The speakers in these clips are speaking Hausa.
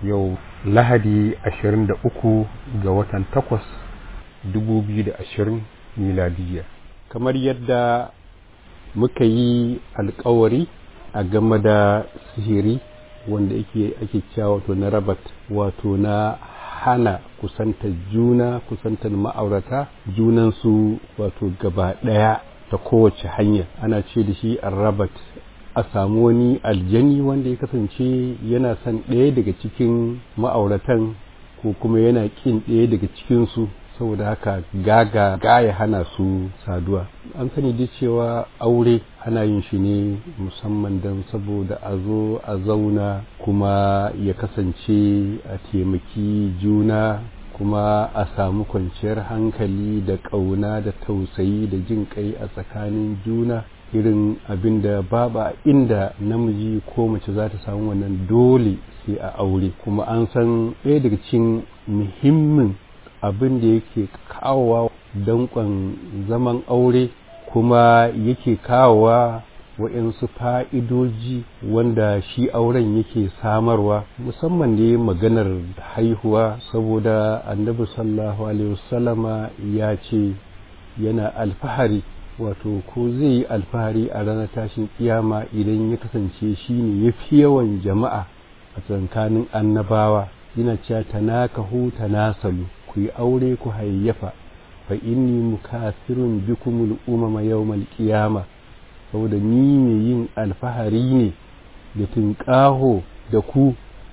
yau lahadi 23 ga watan 8 2020 miladiya kamar yadda muka yi alkawari a game da sihiri wanda yake ake cewa wato na rabat wato na hana kusantar juna kusantar ma'aurata junansu wato gaba ɗaya ta kowace hanya ana ce da shi rabat a samu wani aljani wanda ya kasance yana son ɗaya daga cikin ma'auratan ko kuma yana ƙin ɗaya daga cikinsu saboda haka gaga gaya hana su saduwa an sani da cewa aure ana yin shi ne musamman don saboda a zo a zauna kuma ya kasance a taimaki juna kuma a samu kwanciyar hankali da ƙauna da tausayi da jin kai a tsakanin juna irin abin da babu inda namiji ko mace za ta samu wannan dole sai a aure kuma an san ɗaya daga cikin muhimmin abin da yake kawowa danƙon zaman aure kuma yake kawowa waɗansu fa'idoji wanda shi auren yake samarwa musamman ne maganar haihuwa saboda annabi sallallahu alaihi wasallama ya ce yana alfahari wato ko zai yi alfahari a ranar tashin kiyama idan ya kasance shi ne ya fi yawan jama'a a tsakanin annabawa yana cewa tanakahu tanasalu ku yi aure ku hayyafa fa inni mukasirun bikumul umama yawmal qiyama saboda ni ne yin alfahari ne da tunƙaho da ku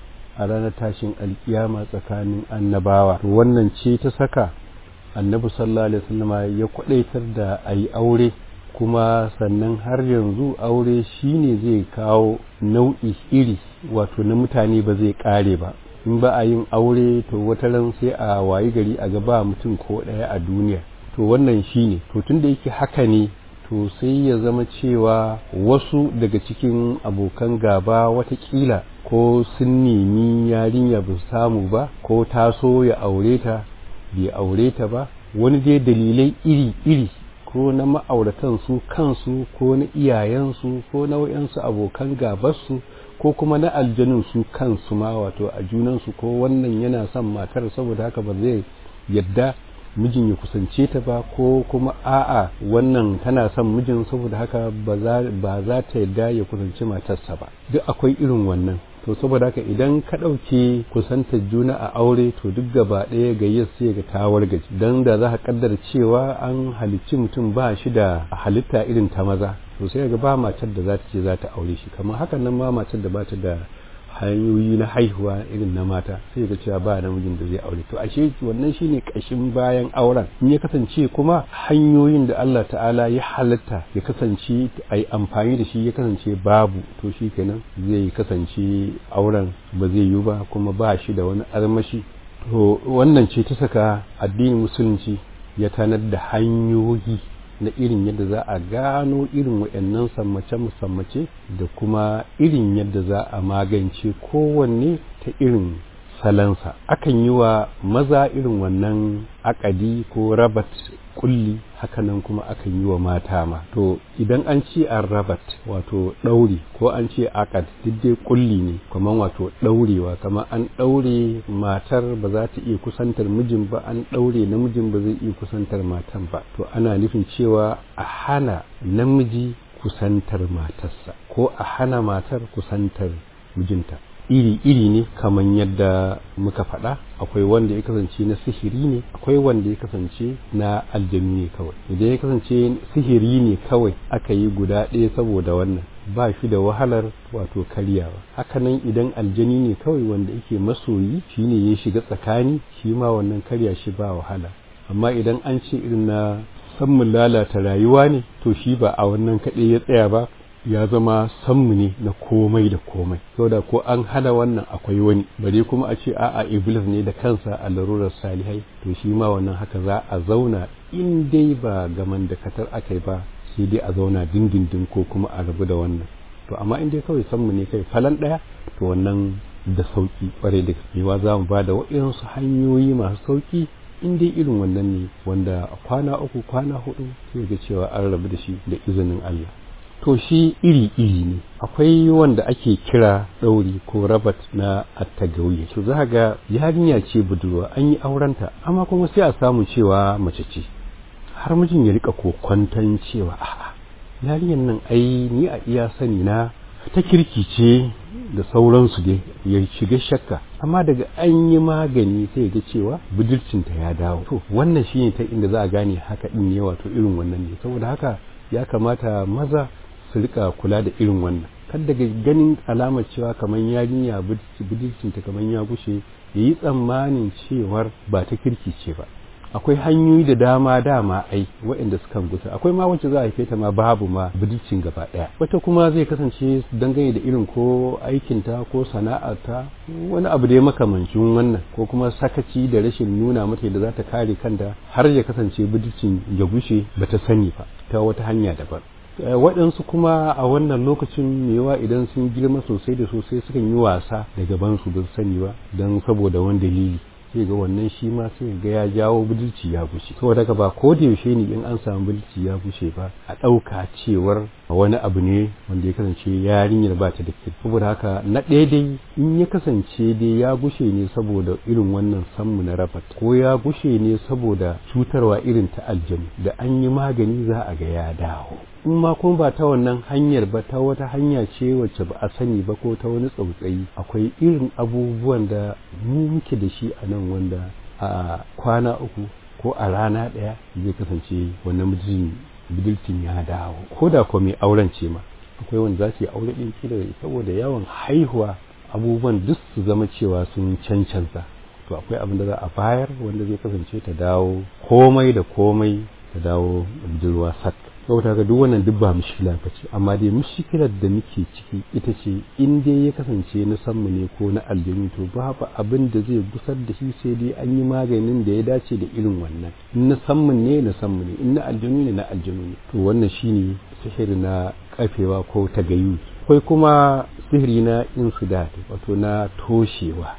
a ranar tashin alkiyama tsakanin annabawa to wannan ce ta saka annabi sallallahu alaihi wasallam ya kwadaitar da a yi aure kuma sannan har yanzu aure shine zai kawo nau'i iri wato na mutane ba zai kare ba in ba a yin aure to wata ran sai a wayi gari a gaba mutum ko ɗaya a duniya to wannan shine to tun da yake haka ne to sai ya zama cewa wasu daga cikin abokan gaba watakila ko sun nemi yarinya ba su samu ba ko taso ya aure ta bai aure ta ba wani dai dalilai iri-iri ko na ma'auratan su kansu ko na iyayensu ko na wayansu abokan gabarsu ko kuma na aljanun su kansu ma wato a junansu ko wannan yana son matar saboda haka ba zai yadda mijin ya kusance ta ba ko kuma a'a wannan tana son mijin saboda haka ba za ta yadda ya kusanci matarsa ba duk akwai irin wannan to saboda haka idan ka ɗauke kusantar juna a aure to duk gaba ɗaya gayyar sai ga tawar gaji don da za ka kaddara cewa an halicci mutum ba shi da halitta irin ta maza to sai ga ba matar da za ta ce za ta aure shi kamar hakan nan ma matar da ba ta da hanyoyi na haihuwa irin na mata sai ga cewa ba namijin da zai aure to ashe wannan shine kashin bayan auren in ya kasance kuma hanyoyin da Allah ta'ala ya halatta ya kasance a yi amfani da shi ya kasance babu to shi kenan zai kasance auren ba zai yi ba kuma ba shi da wani armashi to wannan ce ta saka addinin musulunci ya tanar da hanyoyi na irin yadda za a gano irin waɗannan sammace-sammace da kuma irin yadda za a magance kowanne ta irin salansa akan yi wa maza irin wannan akadi ko rabat kulli hakanan kuma akan yi wa mata ma to idan an ce an rabat wato ɗauri ko an ce akad duk dai kulli ne kamar wato ɗaurewa kamar an ɗaure matar ba za ta iya kusantar mijin ba an ɗaure namijin ba zai iya kusantar matan ba to ana nufin cewa a hana namiji kusantar matarsa ko a hana matar kusantar mijinta iri-iri ne kamar yadda muka faɗa akwai wanda ya kasance na sihiri ne akwai wanda ya kasance na aljanu ne kawai idan ya kasance sihiri ne kawai aka yi guda ɗaya saboda wannan ba shi da wahalar wato karyawa hakanan idan aljani ne kawai wanda yake masoyi shine ya shiga tsakani shi ma wannan karya shi ba wahala amma idan an ce irin na sammun lalata rayuwa ne to shi ba a wannan kaɗai ya tsaya ba ya zama sammu ne na komai da komai saboda ko an hana wannan akwai wani bare kuma a ce a'a iblis ne da kansa a larurar salihai to shi ma wannan haka za a zauna in dai ba gaman da katar aka yi ba sai dai a zauna dindindin ko kuma a rabu da wannan to amma in dai kawai sammu ne kai falan ɗaya to wannan da sauki kwarai da gaske za mu ba da waɗansu hanyoyi masu sauki in dai irin wannan ne wanda kwana uku kwana hudu sai ga cewa an rabu da shi da izinin Allah to shi iri-iri ne akwai wanda ake kira ɗauri ko rabat na attagawiya to za ga yarinya ce budurwa an yi aurenta amma kuma sai a samu cewa mace ce har mijin ya rika kokwanton cewa a'a yarinyar nan ai ni a iya sani na ta kirki ce da sauransu dai ya shiga shakka amma daga an yi magani sai ga cewa budurcinta ya dawo to wannan shine ta inda za a gane haka din ne wato irin wannan ne saboda haka ya kamata maza su rika kula da irin wannan kan daga ganin alamar cewa kamar yarinya budurcinta kamar ya gushe ya yi tsammanin cewar ba ta kirki ce ba akwai hanyoyi da dama dama ai waɗanda suka gusa akwai ma wacce za a haife ta ma babu ma budurcin gaba ɗaya wata kuma zai kasance dangane da irin ko aikinta ko sana'arta wani abu da ya makamancin wannan ko kuma sakaci da rashin nuna mata da za ta kare kanta har ya kasance budurcin ya gushe bata sani ba ta wata hanya daban waɗansu kuma a wannan lokacin mewa idan sun girma sosai da sosai sukan yi wasa da gabansu don sani ba don saboda wani dalili sai ga wannan shi ma sai ga ya jawo budurci ya bushe saboda haka ba ko da yaushe ne in an samu budurci ya bushe ba a ɗauka cewar wani abu ne wanda ya kasance yarinyar ba ta da kyau saboda haka na ɗaya dai in ya kasance dai ya gushe ne saboda irin wannan sammu na rabat ko ya gushe ne saboda cutarwa irin ta aljanu da an yi magani za a ga ya dawo in ma kuma ba ta wannan hanyar ba ta wata hanya ce wacce ba a sani ba ko ta wani tsautsayi akwai irin abubuwan da mu muke da shi a nan wanda a kwana uku ko a rana ɗaya zai kasance wannan mutum budurcin ya dawo ko da kuma mai auren ce ma akwai wanda za su yi aure ɗin kila saboda yawan haihuwa abubuwan duk su zama cewa sun cancanza to akwai abin da za a bayar wanda zai kasance ta dawo komai da komai ta dawo budurwa sak saboda ga duk wannan duk ba mushkila ba ce amma dai mushkilar da muke ciki ita ce in dai ya kasance na sanmu ne ko na aljanu to babu abin da zai gusar da shi sai dai an yi maganin da ya dace da irin wannan in na sanmu ne na sanmu ne in na aljanu ne na aljanu ne to wannan shine sihiri na kafewa ko tagayu akwai kuma sihiri na insudat wato na toshewa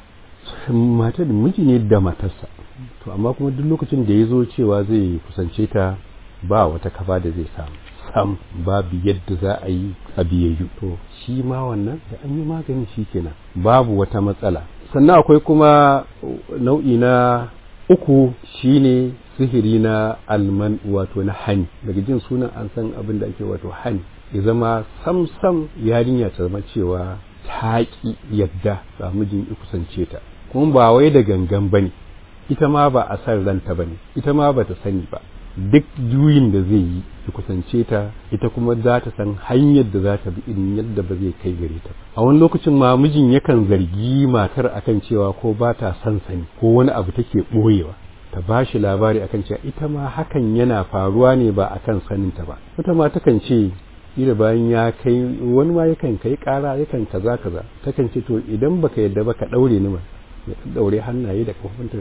matar miji ne da matarsa to amma kuma duk lokacin da ya zo cewa zai kusance ta ba wata kafa da zai samu sam babu yadda za a yi a biyayyu to shi ma wannan da an yi magani shi kenan babu wata matsala sannan akwai kuma nau'i na uku shine sihiri na alman wato na hani daga jin sunan an san abin da ake wato hani ya zama sam sam yarinya ta zama cewa ta ki yadda ga mijin ya kusance ta kuma ba wai da gangan bane ita ma ba a san ranta bane ita ma ba ta sani ba duk juyin da zai yi ya kusance ta ita kuma za ta san hanyar da za ta bi in yadda ba zai kai gare ta a wani lokacin ma mijin yakan zargi matar akan cewa ko ba ta son sani ko wani abu take ɓoyewa ta ba shi labari akan cewa ita ma hakan yana faruwa ne ba akan saninta ba wata ma takan ce ila bayan ya kai wani ma yakan kai kara yakan kaza kaza takan ce to idan baka yadda ba ka daure ni ma ya daure hannaye da kafafunta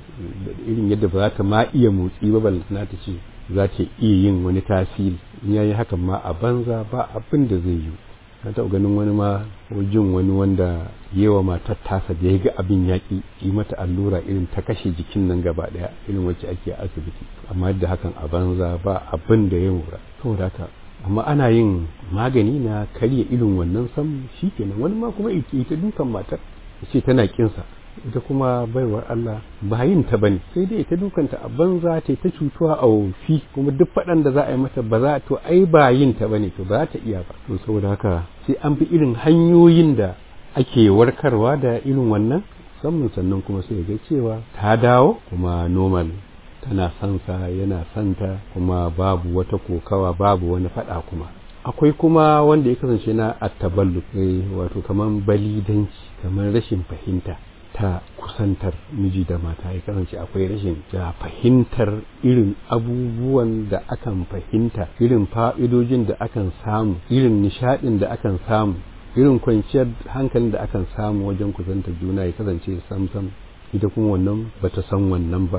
irin yadda ba za ta ma iya motsi ba balantana ta ce za ta iya yin wani tasiri in ya yi hakan ma a banza ba abin da zai yi na taɓa ganin wani ma jin wani wanda yewa matar tasa da ya ga abin yaƙi yi mata allura irin ta kashe jikin nan gaba ɗaya irin wacce ake a asibiti amma da hakan a banza ba abin da ya mura saboda haka amma ana yin magani na karya irin wannan sam shi kenan wani ma kuma ita dukan matar ce tana kinsa ita kuma baiwar Allah ba yin ta bane sai dai ita dukanta a banza ta ta cutuwa a wofi kuma duk faɗan da za a yi mata ba za to ai ba yin ta bane to ba za ta iya ba to saboda haka sai an bi irin hanyoyin da ake warkarwa da irin wannan musamman sannan kuma sai ga cewa ta dawo kuma normal tana son sa yana son ta kuma babu wata kokawa babu wani faɗa kuma akwai kuma wanda ya kasance na attaballu wato kaman balidanci kamar rashin fahimta ta kusantar miji da mata ya kasance akwai rashin da fahimtar irin abubuwan da akan fahimta irin fa'idojin da akan samu irin nishadin da akan samu irin kwanciyar hankalin da akan samu wajen kusantar juna ya kasance sam sam ita kuma wannan bata san wannan ba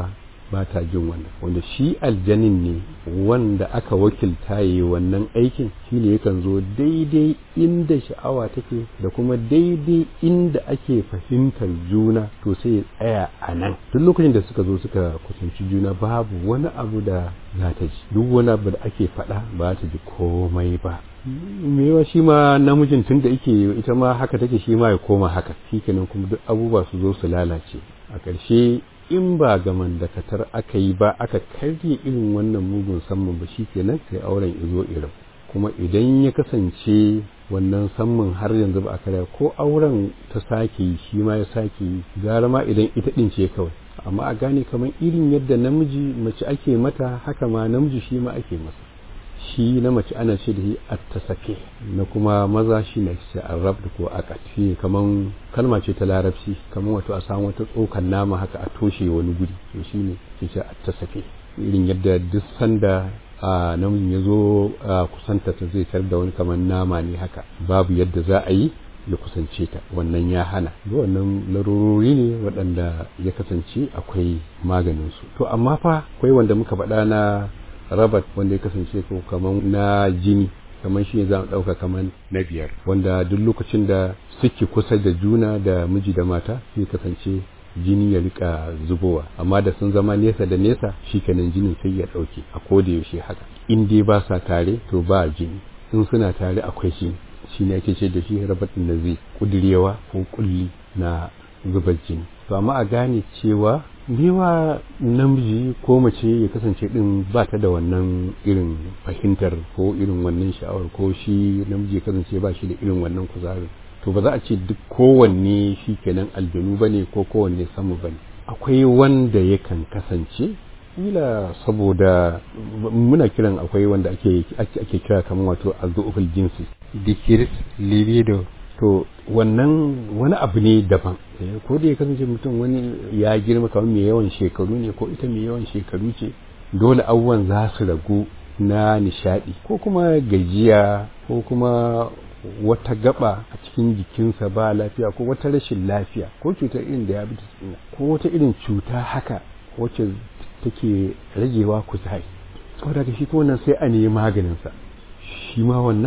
ba ta jin wannan wanda shi aljanin ne wanda aka wakilta yi wannan aikin shine yakan zo daidai inda sha'awa take da kuma daidai inda ake fahimtar juna to sai ya tsaya a nan duk lokacin da suka zo suka kusanci juna babu wani abu da za ta ji duk wani abu da ake faɗa ba ta ji komai ba mewa shi ma namijin tun da yake ita ma haka take shi ma ya koma haka shi kenan kuma duk abubuwa su zo su lalace a ƙarshe in ba gaman da katar aka yi ba aka karye irin wannan mugun samman ba shi kenan sai auren izo irin kuma idan ya kasance wannan samman har yanzu ba a karya ko auren ta sake yi shi ma ya sake yi gara ma idan ita ɗin ce kawai amma a gane kamar irin yadda namiji mace ake mata haka ma namiji shi ma ake masa shi na mace ana ce da shi attasake na kuma maza shi ne ce arab da ko akat shi kaman kalma ce ta larabci kaman wato a samu wata tsokan nama haka a toshe wani guri to shi ne ke ce attasake irin yadda duk sanda a namijin ya zo kusanta ta zai tar da wani kaman nama ne haka babu yadda za a yi ya kusance ta wannan ya hana da wannan larurori ne waɗanda ya kasance akwai maganinsu to amma fa akwai wanda muka faɗa na rabat wanda ya kasance ko kaman na jini kamar shi ne za mu ɗauka kamar na biyar wanda duk lokacin da suke kusa da juna da miji da mata sai kasance jini ya rika zubowa amma da sun zama nesa da nesa shi kenan jinin sai ya ɗauke a koda yaushe haka in dai ba sa tare to ba jini in suna tare akwai shi shi ne ake ce da shi rabat da zai kudirewa ko kulli na zubar jini to amma a gane cewa mewa namiji ko mace ya kasance din ba ta da wannan irin fahimtar ko irin wannan sha'awar ko shi namiji ya kasance ba shi da irin wannan kuzarin to ba za a ce duk kowanne shi kenan aljanu ba ne ko kowanne samu ba ne akwai wanda yakan kasance kila saboda muna kiran akwai wanda ake ake kira kamar wato azzuuful jinsi dikiris libido to wannan wani abu ne daban ko da ya kasance mutum wani ya girma kamar mai yawan shekaru ne ko ita mai yawan shekaru ce dole abubuwan za su ragu na nishadi ko kuma gajiya ko kuma wata gaba a cikin jikinsa ba lafiya ko wata rashin lafiya ko cutar irin diabetes ko wata irin cuta haka wacce take ragewa kuzari saboda shi ko wannan sai a nemi maganinsa shi ma wannan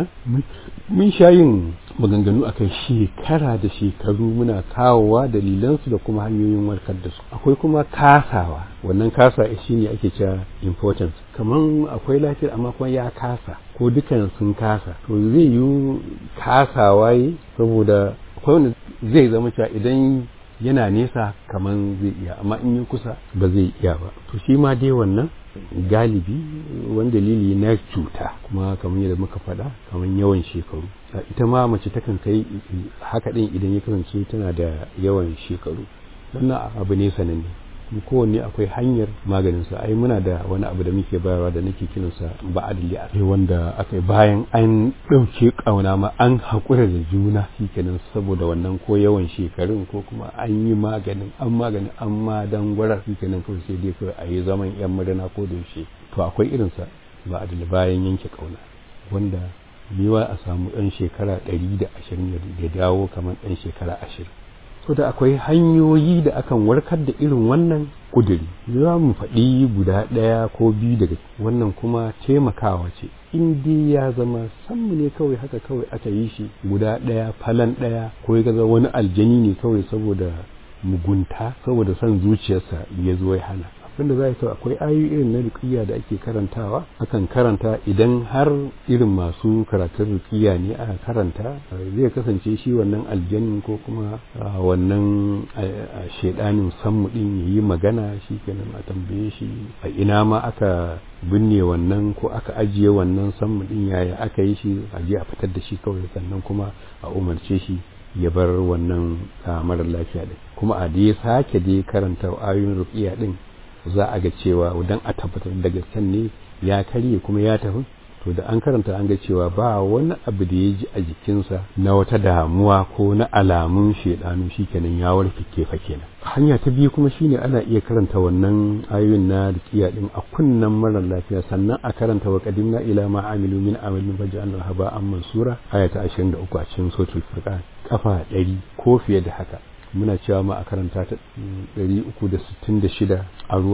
mun sha yin maganganu a kan shekara da shekaru muna kawowa dalilansu da kuma hanyoyin warkar da su akwai kuma kasawa wannan kasa shi ne ake cewa importance kamar akwai lafiyar amma kuma ya kasa ko dukan sun kasa to zai yi kasawa yi saboda akwai wanda zai zama cewa idan yana nesa kamar zai iya amma in yi kusa ba zai iya ba to shi ma dai wannan galibi wani dalili na cuta kuma kamar yadda muka faɗa kamar yawan shekaru ita ma mace takan kai haka ɗin idan ya kasance tana da yawan shekaru wannan abu ne sananne kowanne akwai hanyar maganinsa ai muna da wani abu da muke bayarwa da nake kiransa ba'adli a wanda aka bayan an ɗauke ƙauna ma an haƙura da juna shikenan saboda wannan ko yawan shekarun ko kuma an yi maganin an maganin an ma dan gwara shikenan kawai sai dai kawai a yi zaman yan murna ko da yaushe to akwai irinsa ba'adli bayan yanke ƙauna wanda mewa a samu ɗan shekara ɗari da ashirin ya dawo kamar ɗan shekara ashirin so da akwai hanyoyi da akan warkar da irin wannan kuduri za mu faɗi guda ɗaya ko biyu daga wannan kuma taimakawa ce in dai ya zama sanmu ne kawai haka kawai aka yi shi guda ɗaya falan ɗaya ko ya gaza wani aljani ne kawai saboda mugunta saboda son zuciyarsa ya zo ya hana abinda za a akwai ayoyi irin na rukiya da ake karantawa akan karanta idan har irin masu karatun rukiya ne aka karanta zai kasance shi wannan aljanin ko kuma wannan shaidanin sammu din ya yi magana shi kenan a tambaye shi a ina ma aka binne wannan ko aka ajiye wannan sammu din yaya aka yi shi a je a fitar da shi kawai sannan kuma a umarce shi ya bar wannan mara lafiya din kuma a da ya sake da karanta ayoyin rukiya din za a ga cewa idan a tabbatar da gasken ne ya karye kuma ya tafi to da an karanta an ga cewa ba wani abu da ya ji a jikinsa na wata damuwa ko na alamun shedanu shikenan ya warke kefa kenan hanya ta biyu kuma shine ana iya karanta wannan ayoyin na riqiya din a kunnan marar lafiya sannan a karanta wa qadimna ila ma amilu min amalin faj'alna haba an mansura aya ta 23 a cikin suratul furqan kafa 100 ko fiye da haka muna cewa ma a karanta ta 366 a ruwa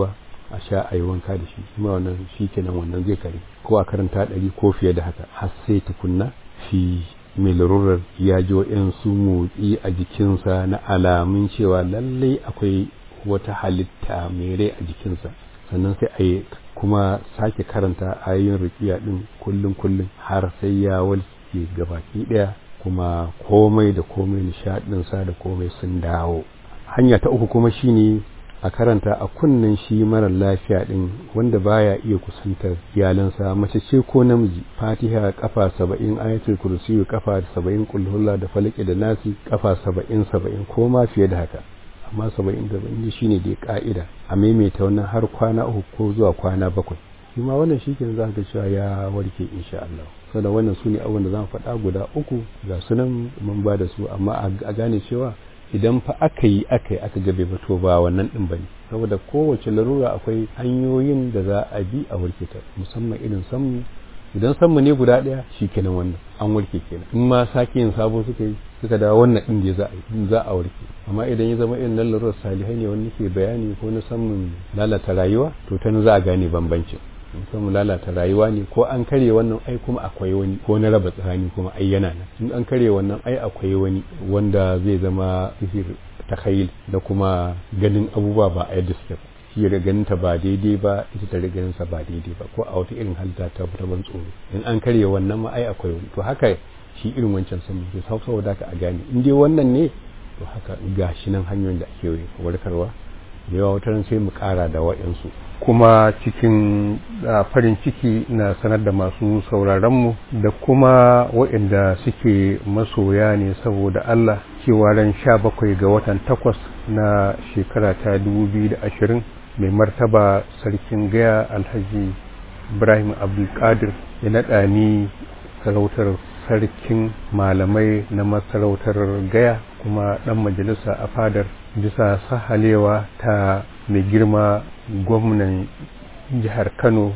a sha a yi wanka da shi kuma wannan shi kenan wannan zai kare ko a karanta ɗari ko fiye da haka har sai tukunna shi mai larurar ya ji waɗansu motsi a jikinsa na alamun cewa lallai akwai wata halitta mai rai a jikinsa sannan sai a yi kuma sake karanta ayoyin rukiya ɗin kullum kullum har sai ya walke gabaki ɗaya kuma komai da komai nishaɗinsa da komai sun dawo hanya ta uku kuma shine a karanta a kunnen shi marar lafiya din wanda baya iya kusantar iyalansa mace ce ko namiji fatiha kafa saba'in ayatul kursiyu kafa saba'in kulhulla da falaki da nasi kafa saba'in saba'in ko ma fiye da haka amma saba'in da saba'in shine dai ka'ida a maimaita wannan har kwana uku ko zuwa kwana bakwai shi ma wannan shi ke za ka cewa ya warke insha Allah saboda wannan su ne abubuwan da za mu faɗa guda uku ga sunan mun ba da su amma a gane cewa idan fa aka yi aka yi aka gabe ba to ba wannan din bane saboda kowace larura akwai hanyoyin da za a bi a warke ta musamman irin sammu idan sammu ne guda daya kenan wannan an warke kenan in ma sake yin sabo suka yi suka dawo wannan din da za a yi za a warke amma idan ya zama irin nan larurar salihai ne wanda ke bayani ko na sammun lalata rayuwa to ta za a gane bambancin mu lalata rayuwa ne ko an karye wannan ai kuma akwai wani ko na raba tsakani kuma ai yana nan in an karye wannan ai akwai wani wanda zai zama sihir takhayil da kuma ganin abubuwa ba a yadda suke ba shi ya ganin ta ba daidai ba ita ta ganin sa ba daidai ba ko a wata irin halitta ta ta ban tsoro in an karye wannan ma ai akwai wani to haka shi irin wancan sun ke saboda haka a gane in dai wannan ne to haka gashi nan hanyoyin da ake warkarwa da yawa wata sai mu kara da wa'yansu kuma cikin farin ciki na sanar da masu sauraronmu da kuma waɗanda suke masoya ne saboda Allah cewa ran sha bakwai ga watan takwas na shekara ta ashirin mai martaba sarkin gaya alhaji ibrahim abdulkadir ya naɗa ni sarautar sarkin malamai na masarautar gaya kuma ɗan majalisa a fadar bisa sahalewa ta mai girma gwamnan jihar kano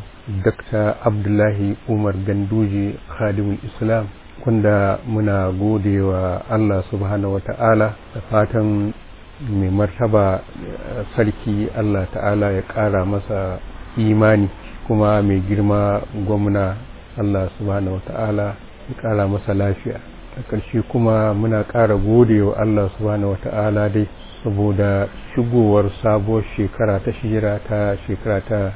dr abdullahi umar ganduje khadimul islam kunda muna gode wa allah subhanahu wa ta'ala da fatan mai martaba sarki allah ta'ala ya ƙara masa imani kuma mai girma gwamna allah subhanahu wa ta'ala ya ƙara masa lafiya a ƙarshe kuma muna ƙara gode wa allah subhanahu wa ta'ala dai saboda shigowar sabuwar shekara ta shijira ta shekara ta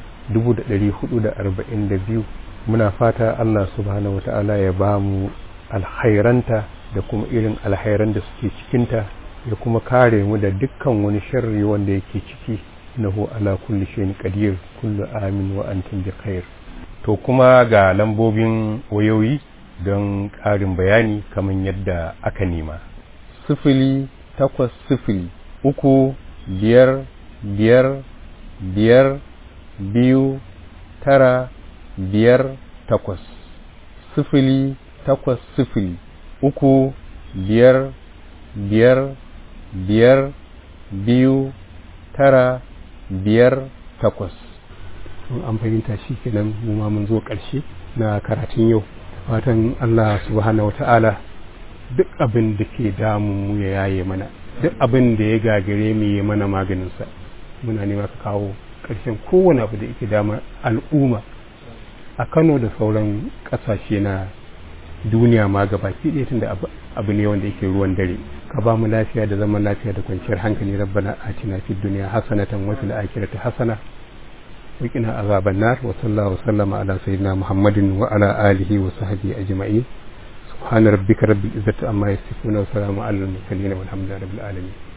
1442 muna fata Allah subhanahu wata'ala ya ba mu alhairanta da kuma irin alhairan da suke cikinta ya kuma kare mu da dukkan wani sharri wanda yake ciki nahu ala kulli shay'in qadir kullu amin wa antum bi khair to kuma ga lambobin wayoyi don ƙarin bayani kamar yadda aka nema sifili takwas sifili uku biyar biyar biyar biyu tara biyar takwas sifili takwas sifili uku biyar biyar biyar biyu tara biyar takwas an fahimta shi kenan mu ma mun zo ƙarshe na karatun yau fatan Allah subhanahu wata'ala duk abin da ke damun mu ya yaye mana duk abin da ya gagare mu yi mana maganinsa muna nema ka kawo ƙarshen kowane abu da yake dama al'umma a kano da sauran ƙasashe na duniya ma gabaki ɗaya tunda abu ne wanda yake ruwan dare ka ba mu lafiya da zaman lafiya da kwanciyar hankali rabbana atina fid dunya hasanatan wa fil akhirati hasana wa qina azaban nar wa sallallahu sallama ala sayyidina muhammadin wa ala alihi wa sahbihi ajma'in subhana rabbika rabbil izzati amma yasifun wa salamun alal mursalin walhamdulillahi rabbil alamin